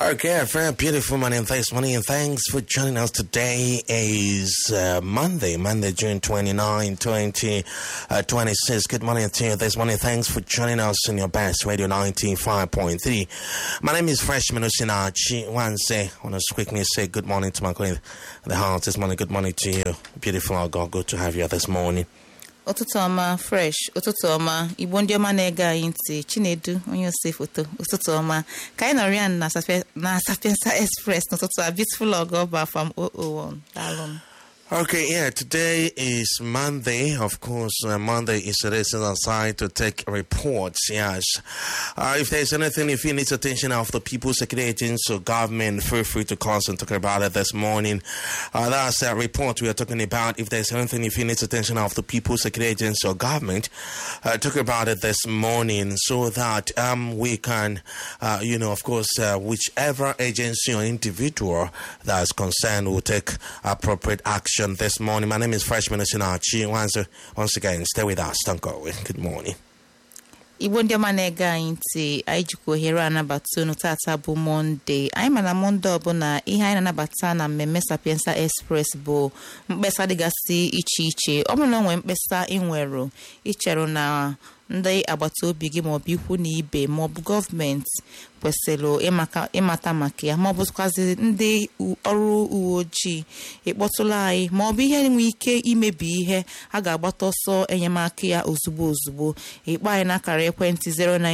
Okay, a very beautiful morning. Thanks, morning, and thanks for joining us. Today is uh, Monday, Monday, June 29, 2026. Good morning to you this morning. Thanks for joining us in your best radio 95.3. My name is Freshman Usinachi. Once I want to quickly say good morning to my colleague at the house this morning. Good morning to you. Beautiful God. Good to have you this morning. ụtụtụ ọma fresh ụtụtụ ọma igbo ndị ọma na-ege anyị ntị chinedu onye ose foto ụtụtụ ọma ka anyị nọrọ ya na Sape- na sapiensa express n'ụtụtụ a beautiful ọgọba from 001 daalụ m Okay, yeah, today is Monday. Of course, uh, Monday is a day set aside to take reports. Yes. Uh, if there's anything, if you need attention of the people, security agents, or government, feel free to call us and talk about it this morning. Uh, that's a report we are talking about. If there's anything, if you need attention of the people, security agents, or government, uh, talk about it this morning so that um, we can, uh, you know, of course, uh, whichever agency or individual that is concerned will take appropriate action this morning. My name is Freshman Osinachi. Once, once again, stay with us. Don't go away. Good morning. igbo ndị ọma na-ege anyị ntị anyị jikwa ohere anabata unu tata bụ mọnde anyị ma na mọnde ọbụla ihe anyị na-anabata na mmemme sapiensa express bụ mkpesa dịgasị iche iche ọ bụrụ na o nwere mkpesa ị nwere icherụ na ndị agbata obi gị maọbụ ikwu na ibe maọbụ gọọmenti kwesịrị ịmaka- ịmata maka ya maọbụ kwazi ndị u- ọrụ uwe ojii ịkpọtụla anyị maọbụ ihe nwee ike imebi ihe a ga-agbata ọsọ enyemaka ya ozugbo ozugbo ịkpọ anyị n'akara ekwentị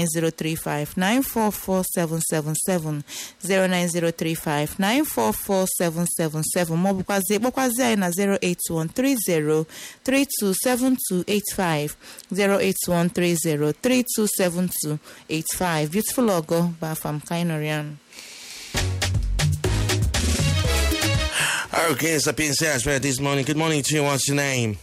09035944777 09035944777 maọbụkwazi ịkpọkwazi anyị na 08130327285 08130327285 beautiful ogo bụ afa m ka anyị nọrọ ya nụ. Okay, Sapienza Express this morning. Good morning to you. What's your name?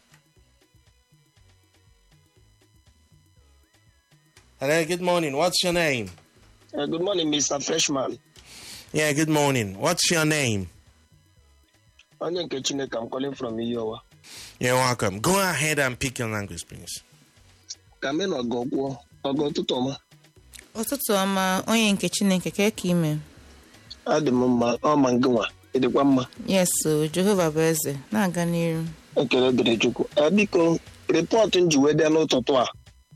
Hello, good morning. What's your name? Uh, good morning, Mr. Freshman. Yeah, good morning. What's your name? Onye nke Chineke, I'm calling from Iyowa. You're welcome. Go ahead and pick your language, please. Ka me na ọgọ gwụọ, ọgọ ụtụtụ ọma. ụtụtụ ọma onye nke chineke ka ka ime Adị m mma, ọ ma ngị nwa, ịdịkwa mma. yes o jehova bụ eze na-aga n'iru Ekele dịrị Chukwu. Eh, biko, rịpọtụ m ji wee bịa n'ụtụtụ a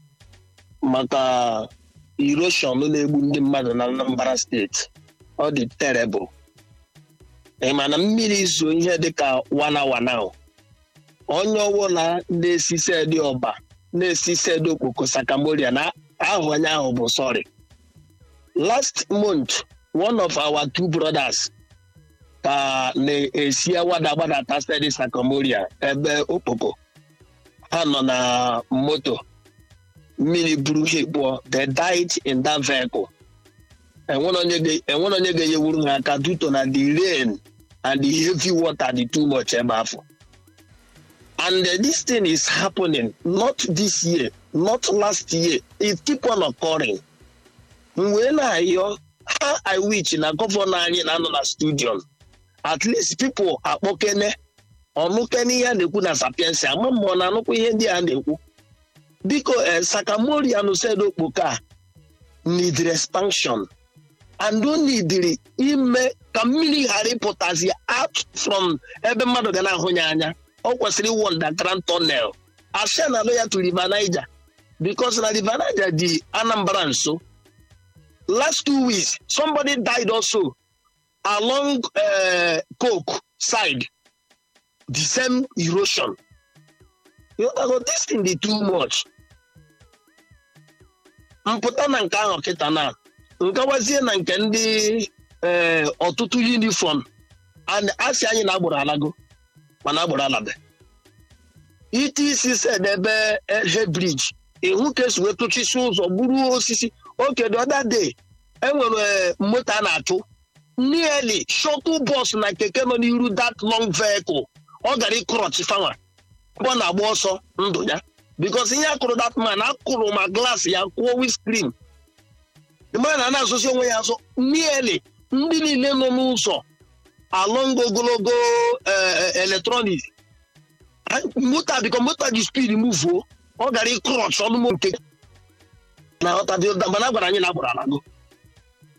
maka erosion na-egbu ndị mmadụ na Anambra steeti. Ọ dị terrible. Ị ma na mmiri zo ihe dịka wana wana o. onye ọbụla na-esi sedi ọba na-esi sedi okpoko sakamoria na ahụ onye ahụ bụ sorry last month one of our two brothers ka na-esi awada gbadata sedi sakamoria ebe okpoko ha nọ na moto mmiri buru ha ekpuo they died in that vehicle enwere onye ga- enwere onye ga-enyewuru ha aka due to na the rain and the heavy water dị too much ebe afọ And uh, this thing is happening not this year, not last year. It keep on occurring. Mgbe na-ayọ ha I wish na gọvanọ anyị na-anọ na studio at least people akpọkene ọnụkene ihe a na-ekwu na sapiensi ama ma ọ na-anụkwa ihe ndị a na-ekwu biko eh, sakamorian said okpoka a need expansion and o nidiri ime ka mmiri ghara ịpụtazi out from ebe mmadụ ga na-ahụ ya anya ọ kwesịrị iwu underground tunnel asịa na alụ ya to river niger because na river niger dị anambra nso last two weeks somebody died also along uh, coke side the same erosion you know, this thing dey too much mpụta na nke ahụ kịta na nkawazie na nke ndị eh, ọtụtụ uniform and asị anyị na agbụrụ alago mana agbụrụ alabe ite isi sed ebe he briji ịhụ ka esi wee tụchisi ụzọ gburu osisi oke the other day enwere moto a na-achụ nearly shuttle bus na keke nọ n'iru that long vehicle ọ gara ịkrọch fanwa mgbe ọ na-agba ọsọ ndụ ya because ihe akụrụ that man akụrụ ma glass ya kwụọ windscreen mgbe na na-asụsi onwe ya asọ nearly ndị niile nọ n'ụzọ along ogologo electronic moto biko moto ji speed muvuo ọ gara ịkrọch ọnụ mo nke na ọtadị mana a gwara anyị na agbụrụ alago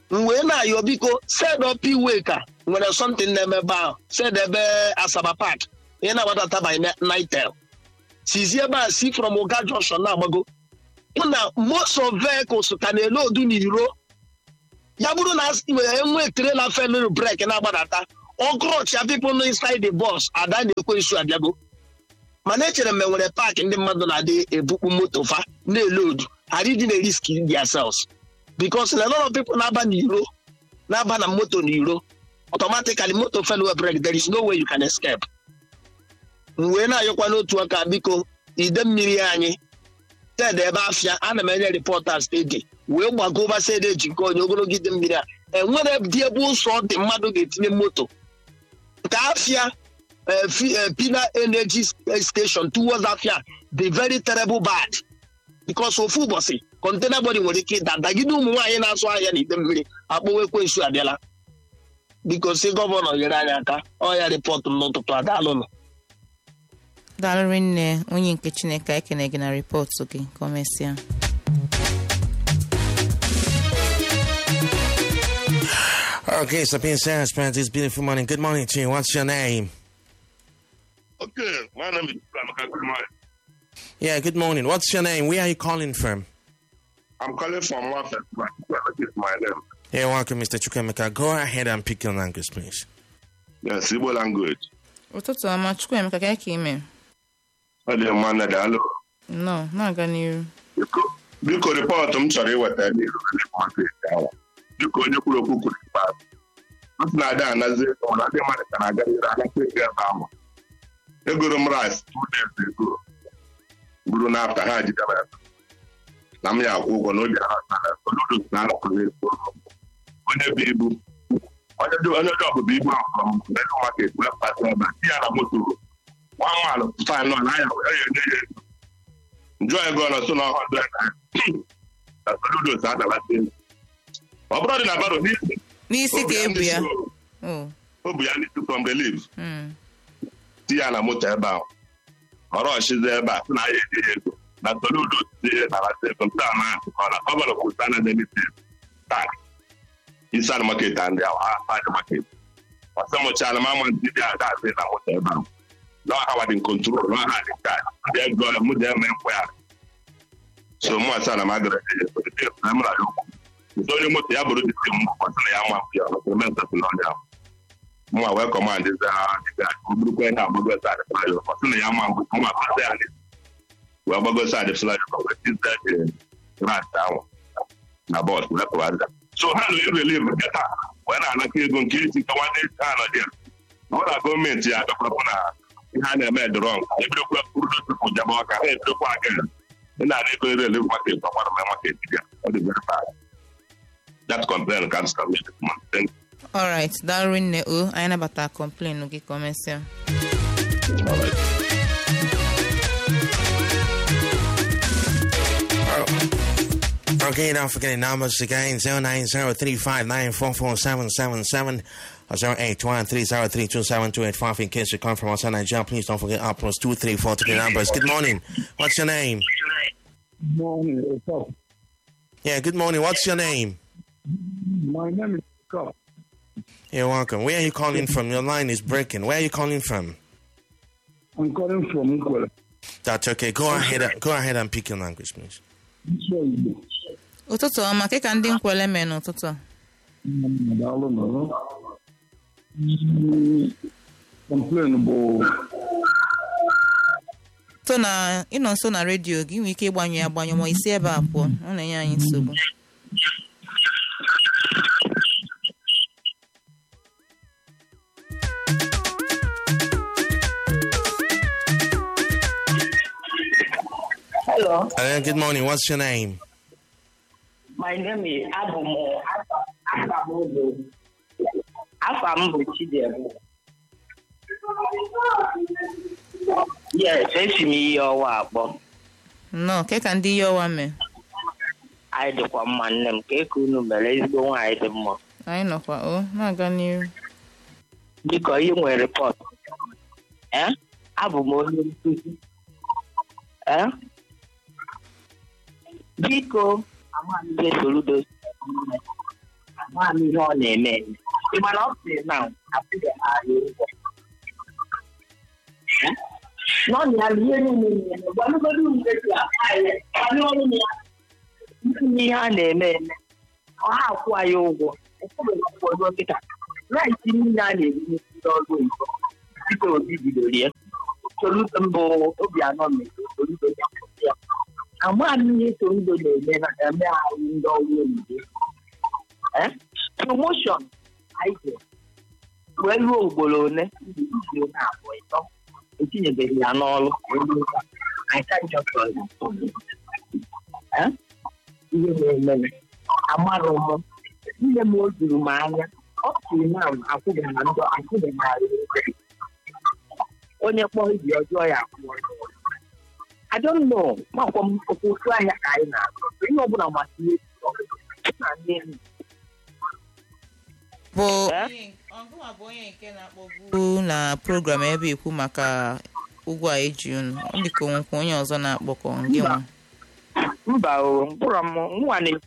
m wee na-ayọ biko sed up iwe ka nwere something na-eme ebe ahụ sed ebe asaba park ihe na-agbadata by nitel sizie ebe a si from oga junction na-agbago hụ na most of vehicles ka na-ele odu n'iro ya bụrụ na enwe trela felụrụ brek na-agbadata ọgụrọcha people no inside the bus ada na-ekwe nsu abịago mana echere m enwere paakị ndị mmadụ na-adị ebukpu moto fa na-ele odu arịdị na risk themselves because a lot of people na-aba n'iro na-aba na moto n'iro automatically moto fellow break there is no way you can escape m wee na-ayọkwa n'otu aka biko ide mmiri anyị ted ebe afịa ana m enye ripọta stedi wee gbagoba sed eji nke onye ogologo ide mmiri a enwere dị ebe ụzọ dị mmadụ ga-etinye moto nke afịa pina energy station towards afịa the very terrible bad because ofu ụbọchị kọntena bọdị nwere ike ịda dagide ụmụ nwaanyị na-azụ ahịa na ide mmiri akpọwa ekwensu abịala biko si gọvanọ nyere anyị aka ọ ya rịpọtụ m n'ụtụtụ adaalụnụ daalụrị nne onye nke chineke ekene gị na rịpọtụ gị ka o mesịa Okay, Sapien Sarah's parents, this beautiful morning. Good morning to you. What's your name? Okay, my name is Ramaka Kumar. Yeah, good morning. What's your name? Where are you calling from? I'm calling from Wafet. That is my name. Yeah, welcome, Mr. Chukwemeka. Go ahead and pick your language, please. Yes, Igbo language. ụtụtụ ọma chukwuemeka ka ka ime Ọ dị mma na daalụ. nọ na-aga n'iru Biko, biko rịpọtụ m chọrọ iweta n'iru steeti ahụ. Biko onye kwuru okwu kwuru ikpeazụ. Ọ sị na ada anazi ego na ndị mmadụ ka na-aga n'iru agakwa ego ebe ahụ. Egoro m rice two days ago. Buru n'afta ha jidere ya. Na m ya akwụ ụgwọ na obi ha na noodles na anọkọrọ ego. Onye bụ ibu. Onye dị onye dị ọbụbụ ibu ahụ from Mega Market wee kpata ebe a. Di ya na moto nwa mmalụ fain nọ na ya ya enye ya ego. njọ ego nọ so na ọhụrụ na noodles adabata elu. ọ bụrụ dị na baro n'isi n'isi ka ebu ya o o bu ya n'isi from the leaves mm. ti ya na moto ebe ahụ ọrụ ọchịzi ebe a sị na ya enye ya ego na soludo si nabata ego nke a na-akụkọ na gọvanọ kwụta na denisi tak isi anụ maket ndị ahụ ha adị maket ọsọmụcha na mama ndị dị ada asị na moto ebe ahụ na ọha wadị kontrol na ọha dị ka ndị ego mụ dị eme nkwe ya so mụ asa na magara na m rara okwu nke onye moto ya bụrụ dịsị m ọsị na ya ma ya ọsị eme nsọsị n'ọnya ahụ mwa wee kọmand za dịka burukwa ihe agbago sad flyo ọsị na ya ma mbụ mwa kpata ya n'isi wee gbago sad flyo wee tiza rat ahụ na bọs wee kọwarịza so ha na ireliv nke taa wee na-anaka ego nke isi ka nwanne isi ha nọ dị ya ọ na gọọmenti ya agakwapụ na ihe a na-eme dịrọng ebidokwa urudosipụ jaba ọka ha ebidokwa aka ị na-ana ego ireliv maket ọkwara ma maket ya ọ dị very bad that complaint comes from me this month thank you alright daalụrị nne o anyị nabata kọmplen gị ka o mesịa all right Okay, don't forget the numbers again 09035944777 or 08130327285 in case you come from outside Nigeria. Please don't forget our plus 234 to the numbers. Good morning. What's your name? Morning, what's up? Yeah, good morning. What's your name? My name is Scott. You're welcome. Where are you calling from? Your line is breaking. Where are you calling from? I'm calling from Nkwele. That's okay. Go ahead. and- Go ahead and pick your language, please. This way you do. ụtụtụ ọma ka ka ndị nkwele mee n'ụtụtụ a Mm, daalụ nọ. Mm, Complain bụ so na ịnọ nso na redio gị nwee ike ịgbanyụ ya agbanyụ ma isi ebe a pụọ ọ na-enye anyị nsogbu Hello, Uh, good morning. What's your name? my name is Abumo Afamudo. Afam bụ Chidiebụ. Yes, esi m ihe ọwa akpọ. nnọọ ka ka ndị ihe ọwa mee Anyị dịkwa mma nne m ka eke unu mere ezigbo nwaanyị dị mma. anyị nọkwa o na-aga n'iru Biko ihe nwere rịpọt. Eh? Abụ m onye nkụzi. Eh? Biko, amaghị ihe Soludo amaghị ihe ọ na-eme eme ị mana ọ sị na akwụghị anyị ụgwọ n'ọnụ ya ihe niile na-eme gwanụgodo mgbe ji akpa anyị anyị ọrụ ya ndị ihe a na-eme eme ọha akwụ anyị ụgwọ ụfọdụ akwụkwọ dọkịta raịtị niile a na-eri n'isi ndị ọrụ oyibo dịka obi bidoro ya Soludo mbụ Obianọ mere Soludo ya ya amaghị m ihe Soludo na-eme na eme anyị ndị ọrụ oyibo Eh? promotion anyị ji wee ruo ugboro ole izu izu ole abụọ ịtọ etinyebeghị ya n'ọrụ wee ruo taa. I can't just tell you. Eh? ihe na-eme amarọ m nne m o juru m anya ọ sịrị na akwụghị na ndụ akwụghị na onye kpọrọ ibi ọjọọ ya akwụọ I don't know makwa m ofu ahịa ka anyị na-azụ ihe ọbụla masịrị na nne m bụ Eh? ọgụnwa bụ onye nke na-akpọbu na program ebe ikwu maka ụgwọ a eji unu ọ dị ka onwekwa onye ọzọ na-akpọkọ gị nwa mba o mkpụrụ m nwa na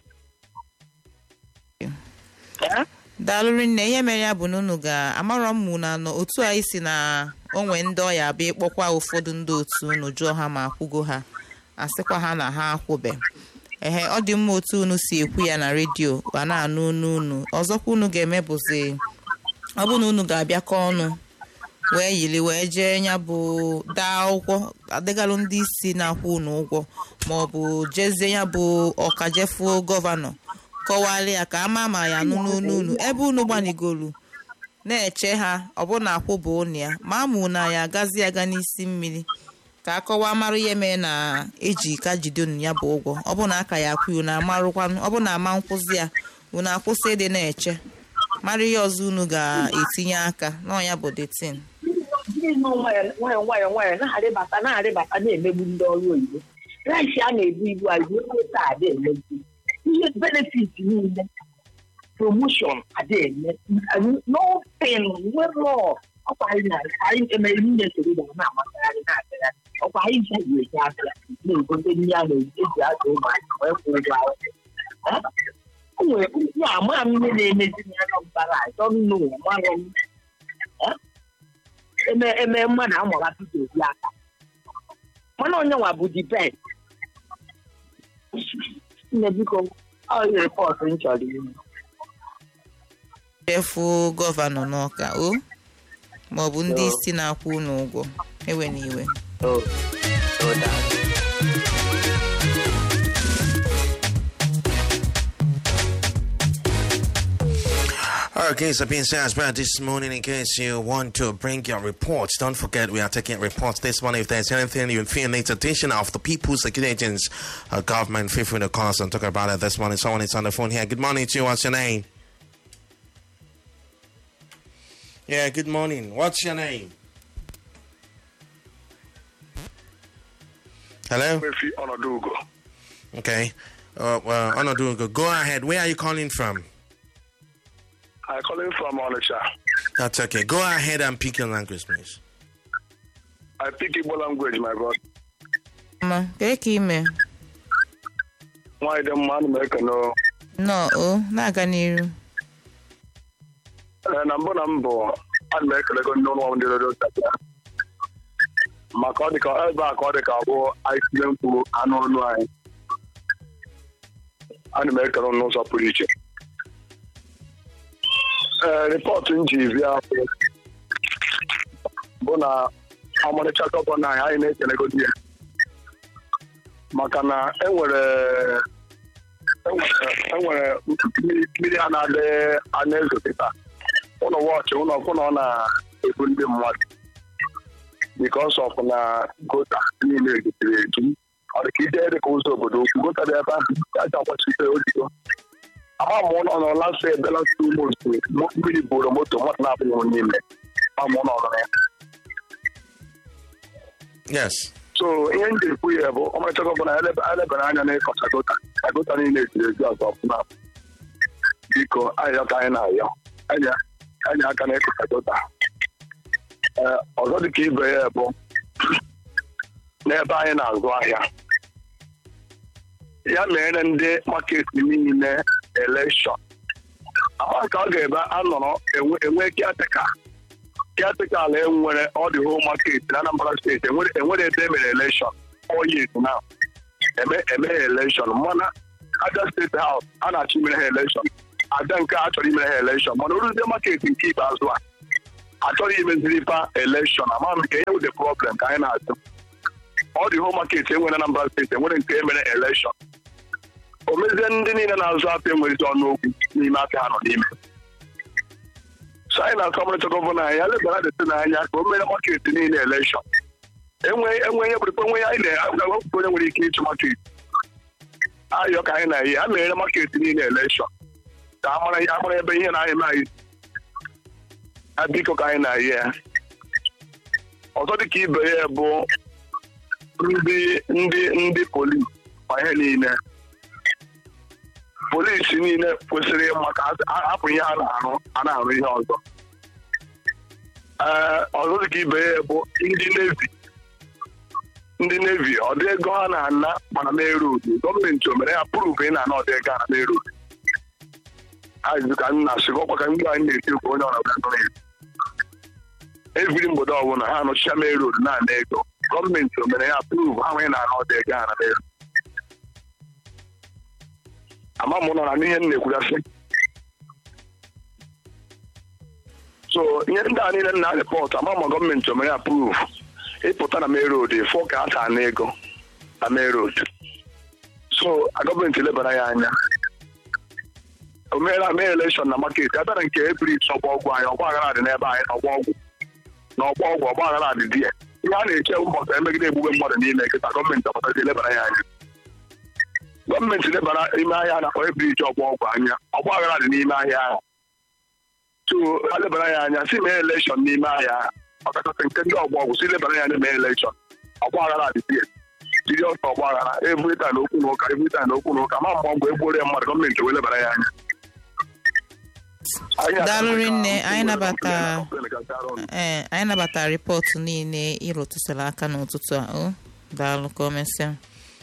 Eh? daalụrị nne ihe mere ya bụ na unu ga-amarọ m mụ na nọ otu anyị si na onwe ndị ọya abịa ịkpọkwa ụfọdụ ndị otu unu jụọ ha ma akwụgo ha asịkwa ha na ha akwụbe ehe ọ dị mma otu unu si ekwu ya na redio ga na-anụ unu unu ọzọkwa unu ga-eme bụzi ọ bụ na unu ga-abịakọ ọnụ wee yiri wee jee ya bụ daa akwụkwọ adịgalụ ndị isi na-akwụ unu ụgwọ ma ọ bụ jezie ya bụ ọkajefuo gọvanọ kọwara ya ka ama ma ya nụ n'onu unu ebe unu gbanigolu na-eche ha ọbụna akwụba unu ya ma amụ na ya agazi aga n'isi mmiri ka akọwa marụ ihe mee na eji ka jide unu ya bụ ụgwọ ọbụna aka ya akwụ unu amarụkwanụ ọbụna ama nkwụzi ya unu akwụsị ịdị na-eche mara ihe ọzọ unu ga-etinye aka n'ọnya bụ detin Ndị nọ nwayọ nwayọ nwayọ nwayọ na-arịbata na-arịbata na-emegbu ndị ọrụ oyibo rice a na-ebu ibu azụ ego taa adị emegbu ihe benefit niile promotion adị eme n'open nwere ọkwa anyị na anyị emere niile soro na na-amasịgharị na-agagharị ọkwa anyị ji eji abịa na-egote ndị a na-eji azụ ụmụaka wee kwụ ụgwọ akwụkwọ o nwere ya ama m ihe na-emezi n'anya mbara azọ nnu marọ m Eh? eme eme mmadụ amụra Peter Obi aka mana onye nwa bụ the best nne biko ọ rịpọtụ m chọrọ ime jefu gọvanọ n'ọka o ma ọ bụ ndị isi na-akwụ unu ụgwọ ewe na iwe Oh, oh, daalụ. Okay, so being said as well this morning, in case you want to bring your reports, don't forget we are taking reports this morning. If there's anything you feel needs attention of the people's security agents, uh, government, feel free to call us and talk about it this morning. Someone is on the phone here. Good morning to you. What's your name? Yeah, good morning. What's your name? Hello? Mmefi ọnọdụ ugo Okay. Uh, well, Onodugo, go ahead. Where are you calling from? I calling from Onitsha. That's okay. Go ahead and pick your language, please. I speak Igbo language, my brother. ma kee ka ime Nwaanyị dị mma, ana m ekene o. nọ o na-aga n'iru Ee, na mbụ na mbụ ana m ekelego ndị ụlọ ọrụ ndị redio steshọn maka ọ dị ka ebe a ka ọ dị ka ọ bụ anyị tinye mkpu anụ ọnụ anyị ana m ekele unu n'ụzọ pụrụ iche ee rịpọtụ m ji bịa bụ- bụ na ọmarịcha gọvanọ anyị anyị na-ekelegodi ya maka na enwere enwere enwere mmiri mmiri a na-adị a na-ezote taa ụlọ wọchị ụlọ ọkwụ na ọ na-ebu ndị mmadụ bikos of na gota niile ejupụrụ eju ọ dị ka ije dị ka ụzọ obodo okwu gota dị ebe ahụ ya ji agbachite odigo ama m ụlọ nọ lasị ebela moto mmiri buru moto mmadụ na-abụghị n'ime ama ụlọ nọ ya Yes. so ihe m ji ekwu ya bụ ọmarịcha gọvanọ elebara anya n'ịkọcha gota ka gota niile ejiri eju azụ ọfụma biko ayọ ka anyị na-ayọ anya anya aka n'ịkọcha gota Ee, ọzọ dị ka ibe ya bụ n'ebe anyị na-azụ ahịa ya mere ndị maketi niile elekshọn ama ka ọ ga-ebe anọrọ enwe enwe kiatịka kiatịka ala enwere ọ dị home market na Anambra steeti enwere enwere ebe emere elekshọn four years now eme emeghe elekshọn mana Abia steeti haus a na-achọ imere ha elekshọn ada nke a chọrọ imere ha elekshọn mana oruzie market nke ikpeazụ a achọrọ imeziri pa elekshọn ama m nke ihe wụ the problem ka anyị na-ajụ ọ dị home market enwere na Anambra steeti enwere nke emere elekshọn o mezie ndị niile na-azụ apịa enwerezi ọnụokwu n'ime apịa ha nọ n'ime so anyị na-atụ ọmarịcha gọvanọ anyị ya lebara dete n'anya ka o mere market niile elekshọn enwe enwe ihe bụrụkwa enwe anyị na-agwapụta onye nwere ike ịchụ market ayọ ka anyị na-eyi a mere market niile elekshọn ka a mara a mara ebe ihe na-eme anyị ya biko ka anyị na-eyi ya ọzọ dịka ibe ya bụ ndị ndị ndị polis ma ihe niile polisi niile kwesịrị ịma ka a- hapụ ihe a na-arụ a na-arụ ihe ọzọ ee ọzọ dịka ibe ya bụ ndị nevi ndị nevi ọ dị ego ha na-ana mana na-erud gọọmenti o mere ya pụrụ ị na-ana ọdị ego a na na-erud azụ ka m na-asị ọkwa ka ndị anyị na-eti okwu onye ọra gọọmenti eviri mgbede ọbụla ha anọchicha mee road na-ana ego gọọmenti o mere ya pụrụ ha nwee na-ana ọdị ego a na na-erud ama m nọ na n'ihe m na-ekwugasị so ihe ndị a niile na rịpọtụ ama ma gọọmenti o mere approve ịpụta na main road fọ ka a taa na ego na main road so a gọọmenti lebara ya anya o meela mee elekshọn na market a bịara nke ebrit ọgba ọgwụ anyị ọgba aghara dị n'ebe anyị na ọgba ọgwụ na ọgba ọgwụ ọgba aghara dị di ya ihe a na-eche ụbọchị emegide egbugbe mmadụ n'ime nkịta gọọmenti ọpụtazi lebara ya anya gọọmenti lebara ime ahịa a na-akpọ ebriji ọgba ọgwụ anya ọgba aghara dị n'ime ahịa ahụ so ha lebara ya anya si mee elekshọn n'ime ahịa ahụ ọkachasị nke ndị ọgba ọgwụ si lebara ya anya mee elekshọn ọgba aghara dị die jiri ọsọ ọgba aghara evrita na okwu na ụka evrita na okwu na ụka ma mgbe ọgwụ egbuoro ya mmadụ gọọmenti wee lebara ya anya Anyị Daalụ achọghị ka rinne, anyị nabata- kọmplen gasịara ọnụ. ee anyị nabatara rịpọtụ niile ịrụtụsara aka n'ụtụtụ a o daalụ ka o mesịa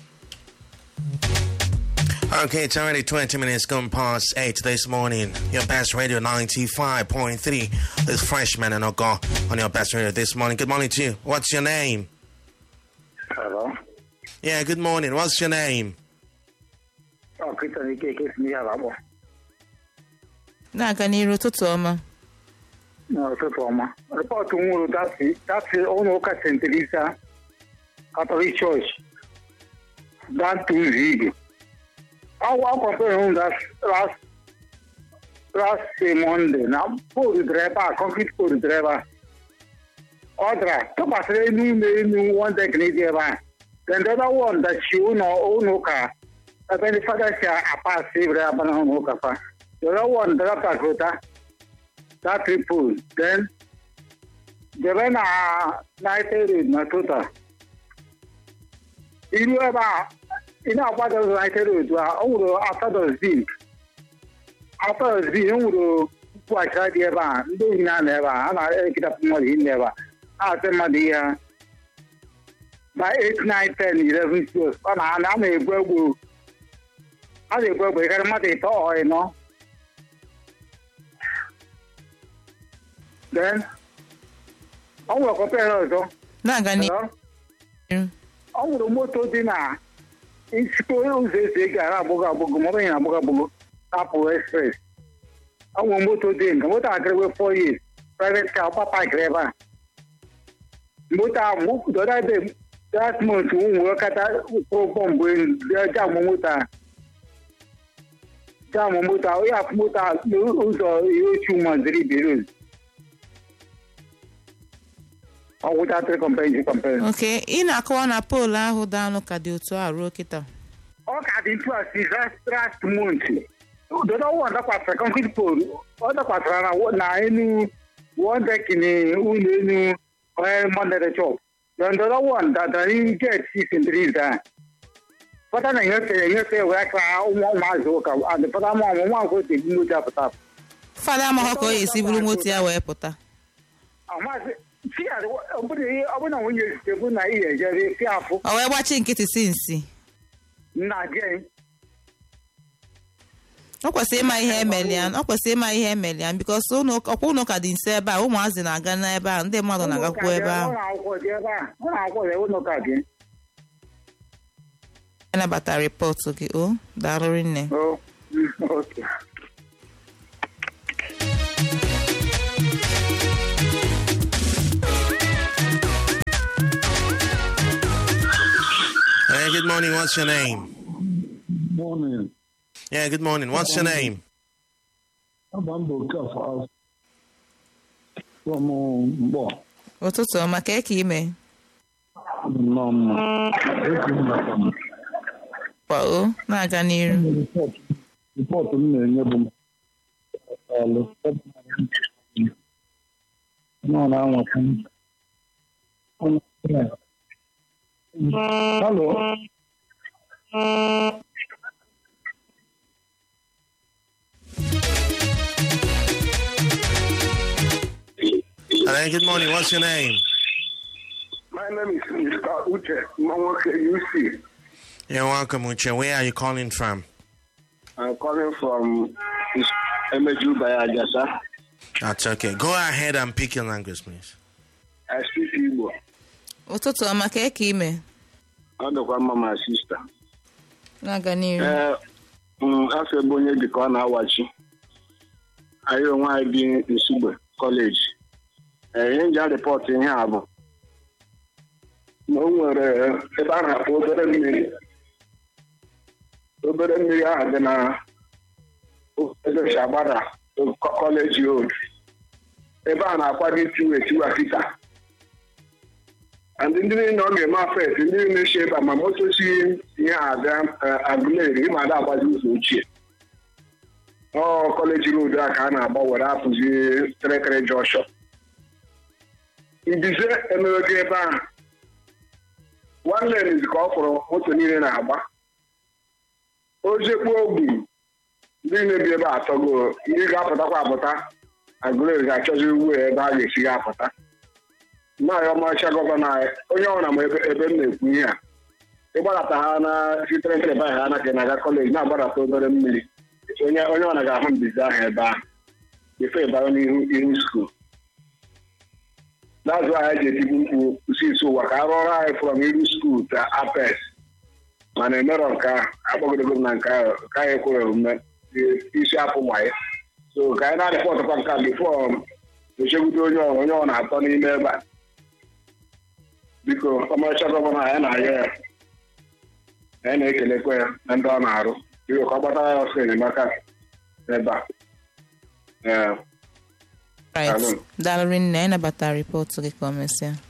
Okay, it's already 20 minutes gone past 8 this morning. Your best radio 95.3 is Freshman and Ogo on your best radio this morning. Good morning to you. What's your name? Hello. Yeah, good morning. What's your name? Ọ Christian Ikeke si n'ihe ala akpọ. na-aga n'iru ụtụtụ ọma N'ụtụtụ ọma. Rịpọtụ m nwụrụ dati dati ụlọ ụka St. Teresa Catholic Church Dantu Zigi. Awa kọmpere m last last Monday na poolu draiva a concrete poolu draiva ọ dara tụkwasịrị enu ụlọ enu one deck n'ezi ebe a. Then the other one dachi ụlọ ụlọ ụka ebe ndị fada si apasị ebere abana ụlọ ụka fa. The other one dara pakrota that triple then debe na United Road na total. Iru ebe a ị na-agbada United Road a ọ nwụrụ Asados Zinc. Asados Zinc nwụrụ mkpụghachira dị ebe a ndị ohi na-anọ ebe a a na-ekidapụ mmadụ ihe ebe a na-asị mmadụ ihe ha by 8 9 10 11 12 ọ na a na-egbu egbu a na-egbu egbu karịa mmadụ ịtọ ọ ịnọ then ọ nwere kọmpere ọzọ na-aga n'iru Hello? ọ nwere moto dị na isikpo ụzọ esi ego ara agbụgo agbụgo ma ọ bụghị na agbụgo agbụgo tapụ express ọ nwere moto dị nke moto agịrịwe four years private car ọkpa pakịrị ebe a moto ahụ dọda ebe that month nwere kata kwụrụ bọmbụ elu jamụ moto a jamụ moto a onye afụ moto a n'ụzọ ihe ochu maziri beroz ọ gwụchatịrị kọmpenji kọmpenji oke ị na-akọwa na poolu ahụ daanụ ka dị otu a ruo kịta ọ ka dị ntu a si last month dodo one dakwasịrị concrete pole ọ dakwasịrị na na enu one deck ni ụlọ enu onye mondere chop then the other one datara n'ihu jet six and three da fọta na enyefe enyefe wee ka ụmụ ụmụazị ụka adịpụta ma ọmụ nwa nkwụ ebu moto apụta fada amaghọ ka o esi buru moto ya wee pụta amazi fi ọ bụrụ na nwunye ezite bụ na ihe ejere fi afụ o wee gbachi nkịtị si nsi nna je ọ kwesịrị ịma ihe emeli ya ọ kwesịrị ịma ihe emeli ya bikos ọkwa ụlọ ụka dị nso ebe a ụmụazị na-aga n'ebe a ndị mmadụ na-agakwu ebe ahụ ụlọ akwụkwọ dị ebe a ụlọ akwụkwọ dị ụlọ ụka gị anabata rịpọtụ gị o daalụrị nne o oke Hey, good morning. What's your name? Morning. Yeah, good morning. What's your name? Abambo Kafa from Mbo. ụtụtụ ọma ka eke ime Nom. kwa o na-aga n'iru Ripọtụ m na-enye bụ alụ nọ na-anwata Halo. Hey, good morning. What's your name? My name is Mr. Uche Mwanwoke UC. You're welcome, Uche. Where are you calling from? I'm calling from Emeju by Ajasa. That's okay. Go ahead and pick your language, please. I speak Igbo. ụtụtụ ọma ka eke ime Ọ dịkwa mma ma sista. na-aga n'iru Ee, mm, afọ ebe onye dị ka ọ na-awachi. Anyị onwe anyị bi Nsugbe kọleji. Ee, ihe nji arịpọtụ ihe a bụ na o nwere ebe a na-akpọ obere mmiri. Obere mmiri ahụ dị na ebe Shagbada kọleji road. Ebe a na-akwado itiwe tiwa kita. and ndị niile ọ ga-eme afet ndị niile si ebe a ma moto si ihe ada agụleri ịma ada agbazi ụzọ ochie ọ kọleji road a ka a na-agba were apụzi trekere jọshọ mbize emerego ebe ahụ nwanne n'izi ka ọ fụrụ moto niile na-agba ojekpuo ogbu ndị na-ebi ebe a atọgo ndị ga-apụtakwa apụta agụleri ga-achọzi ugbu ebe a ga-esi ga-apụta maazị ọmarịcha gọvanọ anyị onye ọbụla ma ebe ebe m na-ekwu ihe a ịgbadata ha na sitere nkeleba ha na ka na-aga kọleji na-agbadata obere mmiri onye onye ọbụla ga-ahụ mbizi ahụ ebe ahụ ife ịbara n'ihu ihu skuul n'azụ anyị ji etigbu mkpu usi isi ụwa ka a rụọrọ anyị frọm iru skuul ta apes mana emerọ nke ahụ agbagodogo m na nke ahụ ka anyị kwere omume isi apụ gbaye so ka anyị na-adịpọtụkwa nke a bifo echegbute onye ọ- onye ọ na-atọ n'ime ebe a biko ọmarịcha gọvanọ anyị na-arịọ ya anyị na-ekelekwa ya na ndị ọ na-arụ biko ka ọ gbatara ya ọsọ enyemaka ebe a ee right Daalụ. daalụrị nne anyị nabatara rịpọtụ gị ka o mesịa